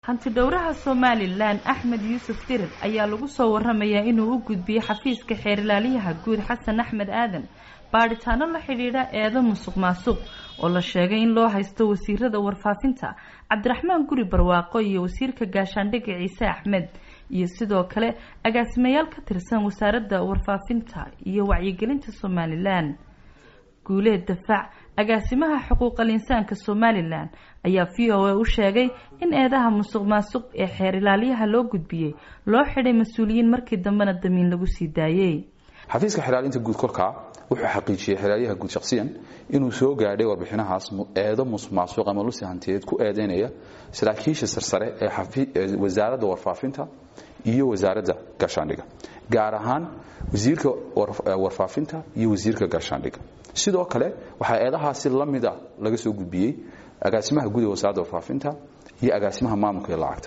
hanti-dhowraha somalilan axmed yuusuf dirir ayaa lagu soo waramayaa inuu u gudbiyey xafiiska xeerilaalyaha guud xasan axmed aadan baadhitaano la xidhiidha eedo musuq maasuq oo la sheegay in loo haysto wasiirada warfaafinta cabdiraxmaan guri barwaaqo iyo wasiirka gaashaandhigga ciise axmed iyo sidoo kale agaasimayaal ka tirsan wasaaradda warfaafinta iyo wacyigelinta somalilan guuleed dafaac agaasimaha xuquuqal insaanka somalilan ayaa v o a u sheegay in eedaha musuq maasuq ee xeer ilaalyaha loo gudbiyey loo xidhay mas-uuliyiin markii dambena damiin lagu sii daayey xafiiska xilaalinta guud kolkaa wuxuu xaqiijiyey xilaalyaha guud shakhsiyan inuu soo gaadhay warbixinahaas eedo musuq maasuq ama lusi hantiyeed ku eedeynaya saraakiisha sarsare ee wasaaradda warfaafinta iyo wasaaradda gaashaandhigga gaar ahaan wasiirka warfaafinta iyo wasiirka gaashaandhigga sidoo kale waxaa eedahaasi la mida laga soo gudbiyey agaasimaha guud ee wasaaradda warfaafinta iyo agaasimaha maamulka ee lacagta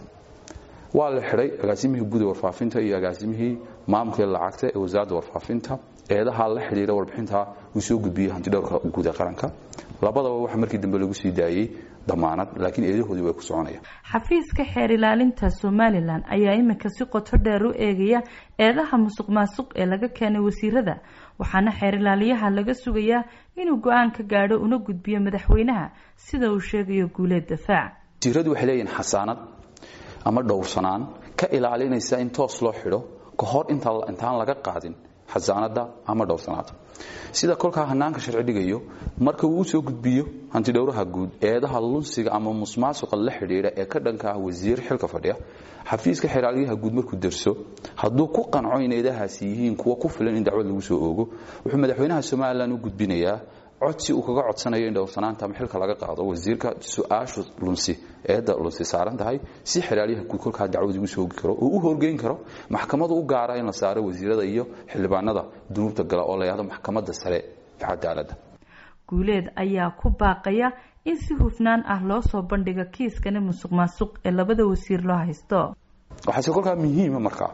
waa la xidhay agaasimihii guud ee warfaafinta iyo agaasimihii maamulka ee lacagta ee wasaaradda warfaafinta eedaha la xidhiira warbixinta uu soo gudbiyey hantidhowrka guud ee qaranka labadaba waxa markii dambe lagu sii daayey damaanad laakiin eedahoodii way ku soconayaan xafiiska xeer ilaalinta somalilan ayaa iminka si qoto dheer u eegaya eedaha musuq maasuq ee laga keenay wasiirada waxaana xeer ilaaliyaha laga sugayaa inuu go-aan ka gaadho una gudbiyo madaxweynaha sida uu sheegayo guuleed dafaac wasiiradu waxay leeyihin xasaanad ama dhowrsanaan ka ilaalinaysa in toos loo xidho ka hor intaan laga qaadin xasaanada ama dhowrsanaada sida kolkaa hanaanka sharci dhigayo marka uu usoo gudbiyo hantidhowraha guud eedaha lunsiga ama musmaasuqa la xidhiidha ee ka dhanka ah wasiir xilka fadhiya xafiiska xilaalyaha guud markuu derso hadduu ku qanco in eedahaasi yihiin kuwa ku filan in dacwad lagu soo oogo wuxuu madaxweynaha somalilan u gudbinayaa codsi uu kaga codsanayo in dhowrsanaanta ama xilka laga qaado wasiirka su-aashu lunsi eedda lunsi saaran tahay si xilaalyaha guud kolkaa dacwad ugu soogi karo oo u horgeyn karo maxkamadu u gaara in la saaro wasiirada iyo xildhibaanada dunuubta gala oo la yahdo maxkamadda sare ee cadaaladda guuleed ayaa ku baaqaya in si hufnaan ah loo soo bandhigo kiiskani musuq maasuq ee labada wasiir loo haysto waxaase kolkaa muhiima markaa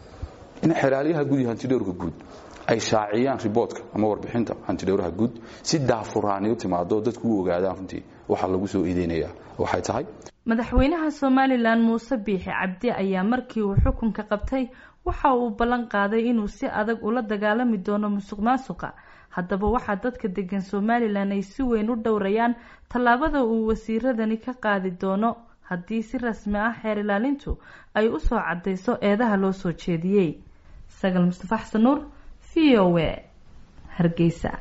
in xilaalyaha guud iyo hantidhowrka guud ay shaaciyaan riboodka ama warbixinta hantidhowraha guud si daafuraani u timaado dadku u ogaadaan runtii waxaa lagu soo iideynaya waxay tahay madaxweynaha somalilan muuse biixi cabdi ayaa markii uu xukunka qabtay waxa uu ballan qaaday inuu si adag ula dagaalami doono musuq maasuqa haddaba waxaa dadka degan somalilan ay si weyn u dhowrayaan tallaabada uu wasiiradani ka qaadi doono haddii si rasmi ah xeer ilaalintu ay usoo cadayso eedaha loo soo jeediyey sagal mustafa xasan nuur v o a hargeysa